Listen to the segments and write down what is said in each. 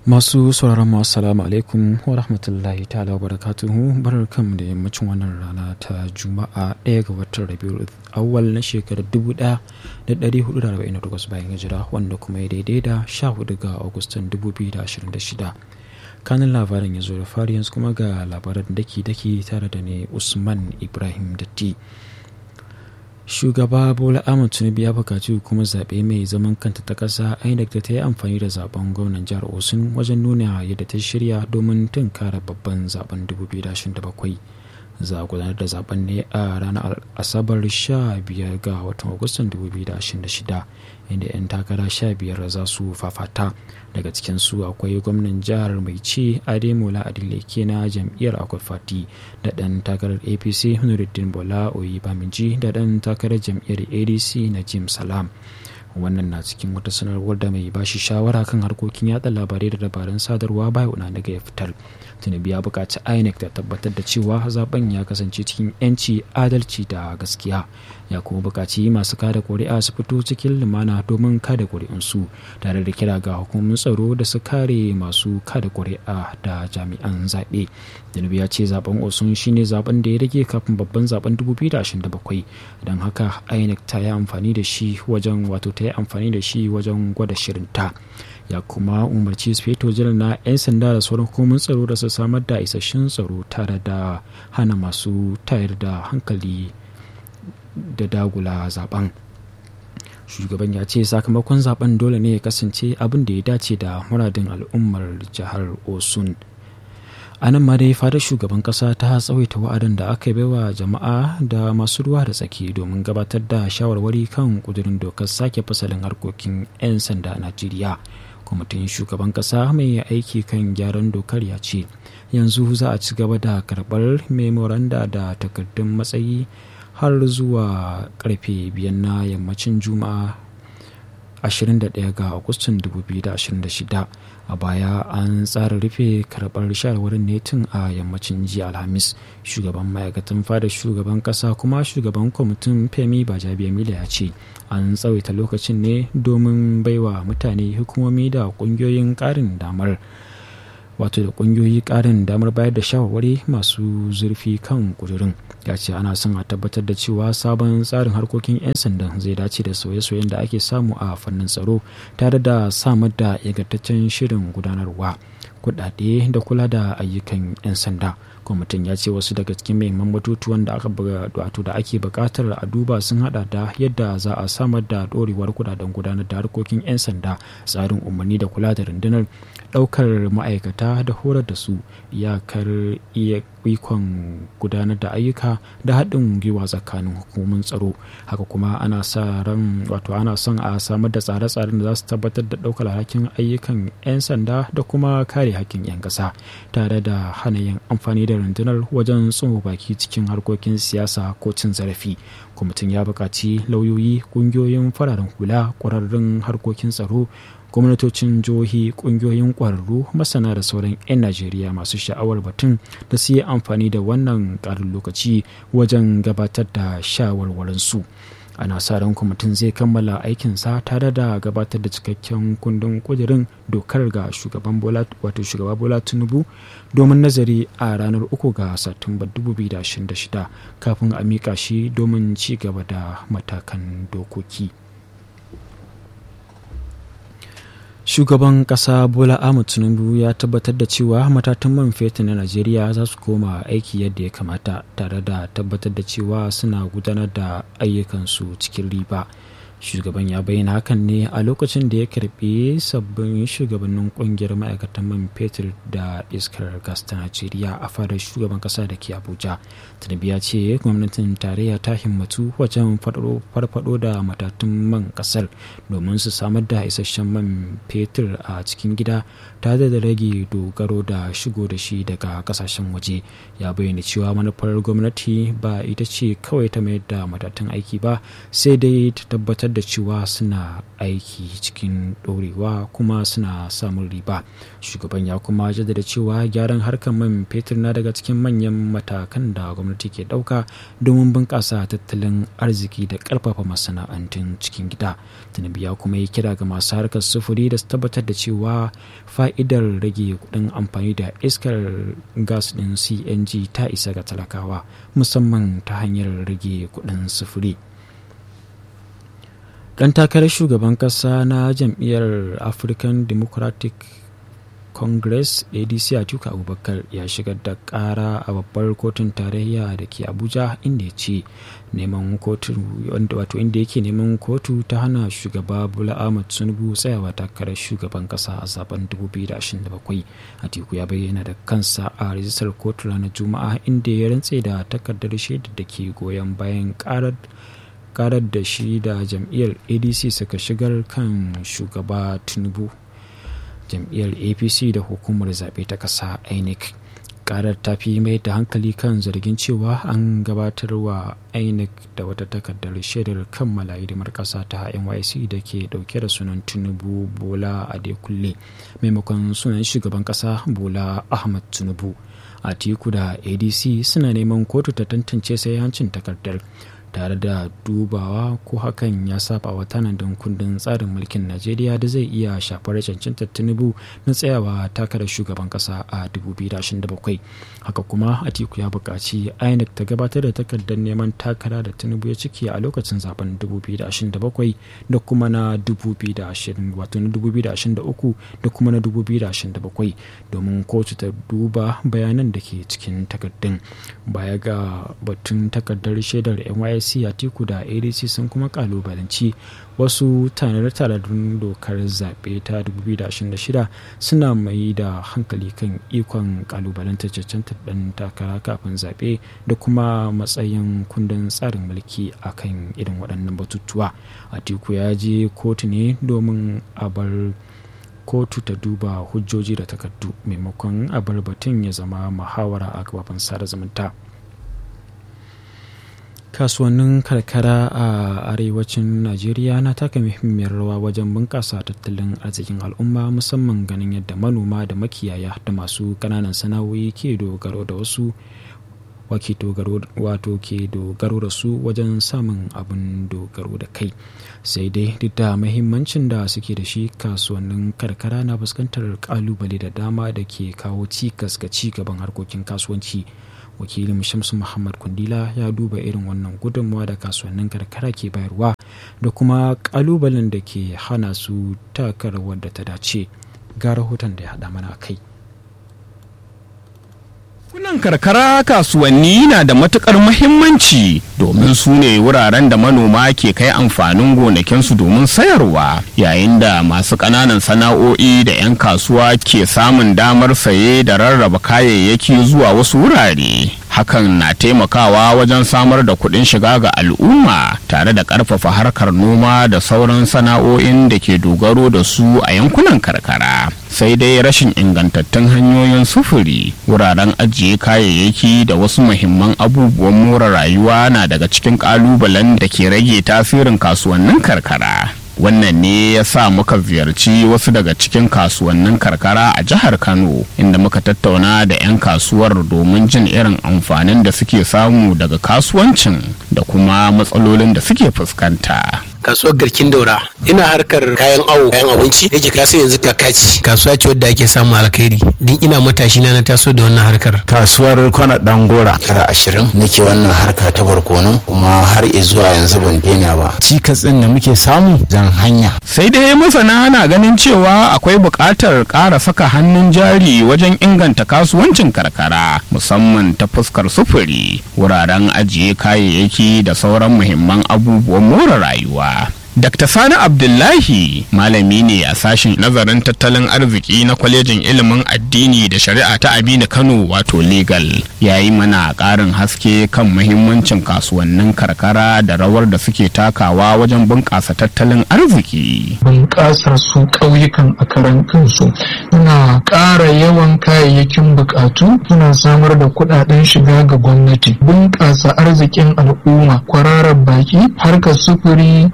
Masu sauraron mu assalamu alaikum wa rahmatullahi ta'ala wa barakatuhu barkanmu da yammacin wannan rana ta Juma'a ɗaya ga watan Rabiul Awwal na shekarar 1448 bayan hijira wanda kuma ya daidai da 14 ga Agustan 2026. Kanin labarin ya zo da fari yanzu kuma ga labaran daki-daki tare da ne Usman Ibrahim Datti. shugaba bola ahmad tinubu ya bukaci hukumar zaɓe mai zaman kanta ta ƙasa inec da ta yi amfani da zaben gwamnan jihar osun wajen nuna yadda ta shirya domin tunkara babban zaben 2027 za a gudanar da zaben ne a ranar asabar 15 ga watan agustan 2026 inda 'yan takara 15 za su fafata daga cikinsu akwai gwamnan jihar mai ci ademola adileke na jam'iyyar akwai fati da ɗan takarar apc nuruddin bola oyibaminji da ɗan takarar jam'iyyar adc na jim salam wannan na cikin wata sanarwar da mai bashi shawara kan harkokin yada labarai da dabarun sadarwa bai una daga ya fitar tinubu ya buƙaci inec da tabbatar da cewa zaben ya kasance cikin yanci adalci da gaskiya ya kuma buƙaci masu kada ƙuri'a su fito cikin lumana domin kada ƙuri'unsu tare da kira ga hukumomin tsaro da su kare masu kada ƙuri'a da jami'an zaɓe tinubu ya ce zaben osun shine zaben da ya rage kafin babban zaben 2027 don haka inec ta yi amfani da shi wajen wato ta yi amfani da shi wajen gwada shirinta ya kuma umarci speto jiran na 'yan sanda da sauran hukumomin tsaro da su samar da isasshen tsaro tare da hana masu tayar da hankali da dagula zaben shugaban ya ce sakamakon zaben dole ne ya kasance abin da ya dace da muradin al'ummar jihar osun a nan ma dai fadar shugaban kasa ta tsawaita wa'adin da aka baiwa jama'a da masu ruwa da tsaki domin gabatar da shawarwari kan kudurin dokar sake fasalin harkokin 'yan sanda a najeriya kwamitin shugaban kasa mai aiki kan gyaran dokar ya ce yanzu za a ci gaba da karbar memoranda da takardun matsayi har zuwa karfe biyan na yammacin juma'a 21 ga agustan 2026 a baya an tsara rufe karɓar shawarwarin ne tun a yammacin jiya alhamis shugaban ma'aikatan fada shugaban kasa kuma shugaban kwamitin femi bajabiya mila ya ce an tsawaita lokacin ne domin baiwa mutane hukumomi da ƙungiyoyin ƙarin damar wato da ƙungiyoyi ƙarin damar bayar da shawarwari masu zurfi kan ƙudurin ya ce ana son a tabbatar da cewa sabon tsarin harkokin 'yan sandan zai dace da sauye-sauyen da ake samu a fannin tsaro tare da samar da ingantaccen shirin gudanarwa kudade da kula da ayyukan 'yan sanda kwamitin ya ce wasu daga cikin muhimman batutuwan da aka wato da ake bukatar a duba sun hada da yadda za a samar da dorewar kudaden gudanar da harkokin 'yan sanda tsarin umarni da kula da rundunar daukar ma'aikata da horar da su iyakar ikon gudanar da ayyuka da haɗin gwiwa tsakanin hukumomin tsaro haka kuma ana sa ran wato ana son a samar da tsare-tsaren da za su tabbatar da ɗaukar alhakin ayyukan 'yan sanda da kuma kare hakkin 'yan ƙasa tare da hana yin amfani da rundunar wajen tsoma baki cikin harkokin siyasa ko cin zarafi kwamitin ya buƙaci lauyoyi ƙungiyoyin fararen hula ƙwararrun harkokin tsaro gwamnatocin jihohi kungiyoyin kwararru masana da sauran 'yan najeriya masu sha'awar batun da su yi amfani da wannan ƙarin lokaci wajen gabatar da shawarwarinsu ana sa ran kwamitin zai kammala aikinsa tare da gabatar da cikakken kundin kudirin dokar ga shugaban bola wato shugaba bola tinubu domin nazari a ranar uku ga satumba 2026 kafin a mika shi domin ci gaba da matakan dokoki. shugaban kasa bola ahmed tinubu ya tabbatar da cewa matatan man fetur na najeriya za su koma aiki yadda ya kamata tare da tabbatar da cewa suna gudanar da ayyukansu cikin riba shugaban ya bayyana hakan ne a lokacin da ya karbi sabbin shugabannin kungiyar ma'aikatan man fetur da iskar gas ta najeriya a fadar shugaban kasa da ke abuja tinubu ya ce gwamnatin tarayya ta himmatu wajen farfado da matatun man kasar domin su samar da isasshen man fetur a cikin gida tare da rage dogaro da shigo da shi daga kasashen waje ya bayyana cewa manufar gwamnati ba ita ce kawai ta mayar da matatun aiki ba sai dai ta tabbatar da cewa suna aiki cikin ɗorewa kuma suna samun riba shugaban ya kuma jaddada cewa gyaran harkar man fetur na daga cikin manyan matakan da gwamnati ke ɗauka domin bunƙasa tattalin arziki da ƙarfafa masana'antun cikin gida tinubu ya kuma yi kira ga masu harkar sufuri da su tabbatar da cewa fa'idar rage kuɗin amfani da iskar gas ɗin cng ta isa ga talakawa musamman ta hanyar rage kuɗin sufuri ɗan takarar shugaban ƙasa na jam'iyyar african democratic congress adc atiku abubakar ya shigar da ƙara a babbar kotun tarayya da ke abuja inda ya ce neman kotu wato inda yake neman kotu ta hana shugaba bola ahmad tinubu tsayawa takarar shugaban ƙasa a zaben 2027 atiku ya bayyana da kansa a rijistar kotu ranar juma'a inda ya rantse da takardar shaidar da ke goyon bayan ƙarar karar da shi da jam'iyyar adc suka shigar kan shugaba tinubu jam'iyyar apc da hukumar zaɓe ta ƙasa inec karar ta fi mai da hankali kan zargin cewa an gabatar wa inec da wata takardar shaidar kammala hidimar ƙasa ta nyc da ke ɗauke da sunan tinubu bola adekunle maimakon sunan shugaban ƙasa bola ahmad tinubu atiku da adc suna neman kotu ta tantance sai hancin takardar tare da dubawa ko hakan ya saba wa tanadin kundin tsarin mulkin najeriya da zai iya shafar cancantar tinubu na tsayawa takarar shugaban kasa a 2027 haka kuma atiku ya buƙaci inec ta gabatar da takardar neman takara da tinubu ya ciki a lokacin zaben 2027 da kuma na 2023 da kuma na 2027 domin kotu ta duba bayanan da ke cikin takardun baya ga batun takardar shaidar nysc a atiku da adc sun kuma kalubalanci wasu tanade-tanadun dokar zaɓe ta 2026 suna mai da hankali kan ikon kalubalantar cancantar ɗan takara kafin zaɓe da kuma matsayin kundin tsarin mulki a kan irin waɗannan batutuwa atiku ya je kotu ne domin a bar kotu ta duba hujjoji da takardu maimakon a bar batun ya zama muhawara a gababan sada zumunta. kasuwannin karkara a arewacin najeriya na taka muhimmiyar rawa wajen bunƙasa tattalin arzikin al'umma musamman ganin yadda manoma da makiyaya da masu ƙananan sana'o'i ke dogaro da wasu wato ke dogaro da su wajen samun abin dogaro da kai sai dai duk da mahimmancin da suke da shi kasuwannin karkara na fuskantar kalubale da dama da ke kawo cikas ga ci gaban harkokin kasuwanci wakilin shamsu muhammad kundila ya duba irin wannan gudunmawa da kasuwannin karkara ke bayarwa da kuma kalubalen da ke hana su taka rawar da ta dace ga rahoton da ya haɗa mana kai Yankunan karkara kasuwanni na da matukar muhimmanci domin su ne wuraren da manoma ke kai amfanin gonakinsu domin sayarwa yayin da masu ƙananan sana'o'i da 'yan kasuwa ke samun damar saye da rarraba kayayyaki zuwa wasu wurare. Hakan na taimakawa wajen samar da kuɗin shiga ga al'umma tare da ƙarfafa harkar noma da sauran sana'o'in da ke dogaro da su a yankunan karkara. Sai dai rashin ingantattun hanyoyin sufuri, wuraren ajiye kayayyaki da wasu muhimman abubuwan more rayuwa na daga cikin ƙalubalen da ke rage tasirin kasuwannin karkara. wannan ne ya sa muka ziyarci wasu daga cikin kasuwannin karkara a jihar kano inda muka tattauna da 'yan kasuwar domin jin irin amfanin da suke samu daga kasuwancin da kuma matsalolin da suke fuskanta kasuwar garkin daura ina harkar kayan awo kayan abinci yake kasu yanzu kakaci kasuwa ce wadda ake samun alkhairi din ina matashi na na taso da wannan harkar kasuwar kwana dangora kara ashirin nake wannan harka ta barkono kuma har zuwa yanzu ban daina ba cikas din da muke samu zan hanya sai dai masana na ganin cewa akwai buƙatar ƙara saka hannun jari wajen inganta kasuwancin karkara musamman ta fuskar sufuri wuraren ajiye kayayyaki da sauran muhimman abubuwan more rayuwa Dr. Sani Abdullahi malami ne a sashen nazarin tattalin arziki na kwalejin ilimin addini da shari'a ta Aminu Kano wato legal ya yi mana ƙarin haske kan muhimmancin kasuwannin karkara da rawar da suke takawa wajen bunƙasa tattalin arziki. Bunƙasar su ƙauyukan a karan kansu na ƙara yawan kayayyakin buƙatu suna samar da kuɗaɗen shiga ga gwamnati bunƙasa arzikin al'umma kwararar baki harkar sufuri da kuma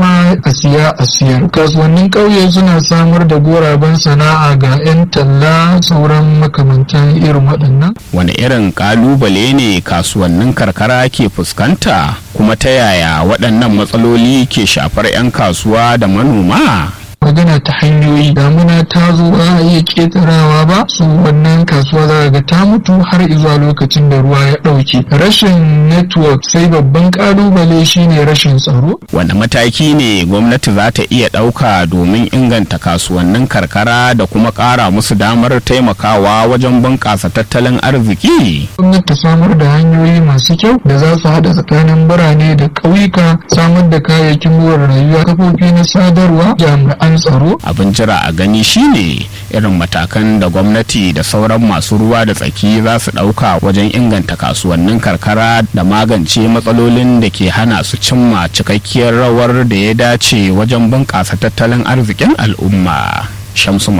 kuma a siya a siyar kasuwannin ƙauye suna samar da goraben sana'a ga 'yan talla sauran makamantan irin waɗannan wani irin kalubale ne kasuwannin karkara ke fuskanta kuma ta yaya waɗannan matsaloli ke shafar 'yan kasuwa da manoma magana ta hanyoyi damuna ta zo ba a iya ketarawa ba su wannan kasuwa za ga ta mutu har zuwa lokacin da ruwa ya ɗauke rashin network sai babban kalubale shine rashin tsaro wanda mataki ne gwamnati za ta iya ɗauka domin inganta kasuwannin karkara da kuma ƙara musu damar taimakawa wajen bunƙasa tattalin arziki gwamnati ta samar da hanyoyi masu kyau da za su haɗa tsakanin birane da ƙauyuka samar da kayayyakin more rayuwa kafofi na sadarwa jami'an tsaro abin jira a gani shine irin matakan da gwamnati da sauran masu ruwa da tsaki za su ɗauka wajen inganta kasuwannin karkara da magance matsalolin da ke hana su cimma cikakkiyar rawar da ya dace wajen bunƙasa tattalin arzikin al'umma shamsu